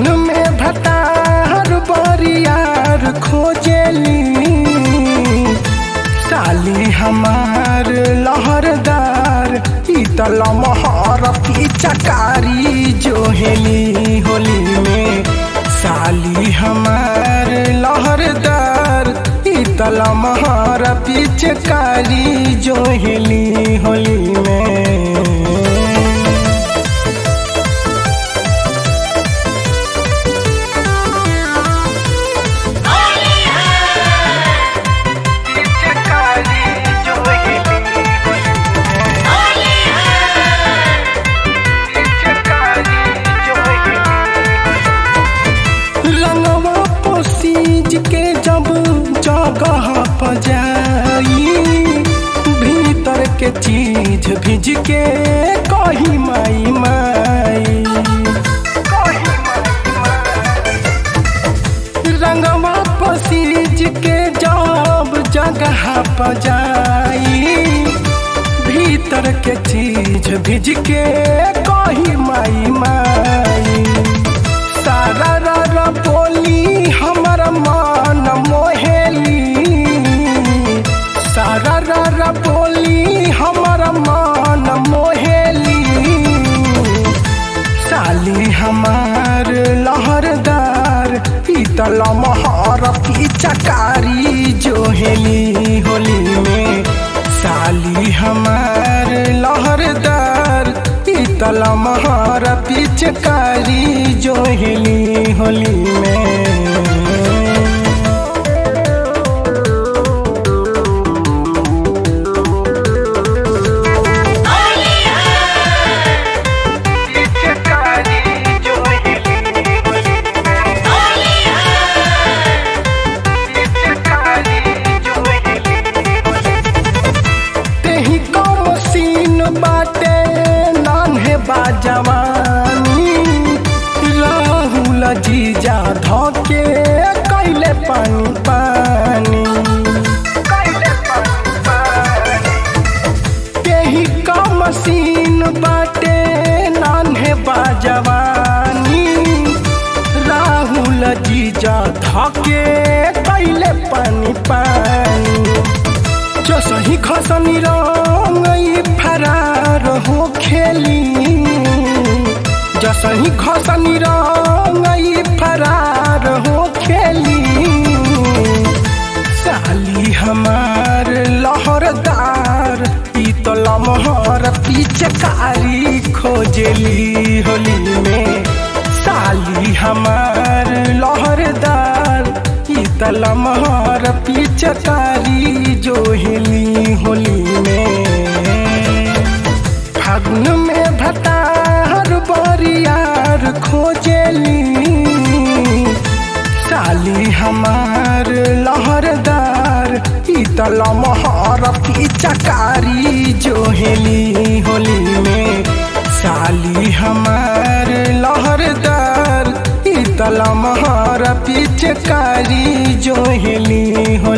फागुन में भतार बरियार खोजेली साली हमार लहरदार ईतल महर चकारी जोहेली होली में साली हमार लहरदार ईतल महर पिचकारी जोहेली होली में रंगवा पोसीज के जब जगह पजाई भीतर के चीज भिज के कही माई माई रंगवा पोसीज के जब जगह पजाई भीतर के चीज भिज के कही माई माई सारा रा बोली हमर मान मोहेली सारा रा बोली हमर मान मोहेली साली हमार लहरदार पीतल महर चकारी जोहेली होली में साली हमार लहरदार पीतल महर पिचकारी जोहेली होली में तेही कम सीन बाटे नान्हे बाजवानी राहुल जीजा धके कैले पानी पानी तेही कम सीन बाटे नान्हे बाजवानी राहुल जीजा धके कैले पानी पानी जो सही खसनी रंग फरार हो खेली जो सही खसनी रंग फरार हो खेली साली हमार लहरदार पीतल महर पिचकारी खोजली होली में साली हमार लहरदार पीतल महर पिचकारी जोहेली होली में फागुन में भतार बरियार खोजेली साली हमार लहरदार पीतल महर पिचकारी जोहेली होली में साली हमार लहरदार पीतल महर पिचकारी जोहेली हो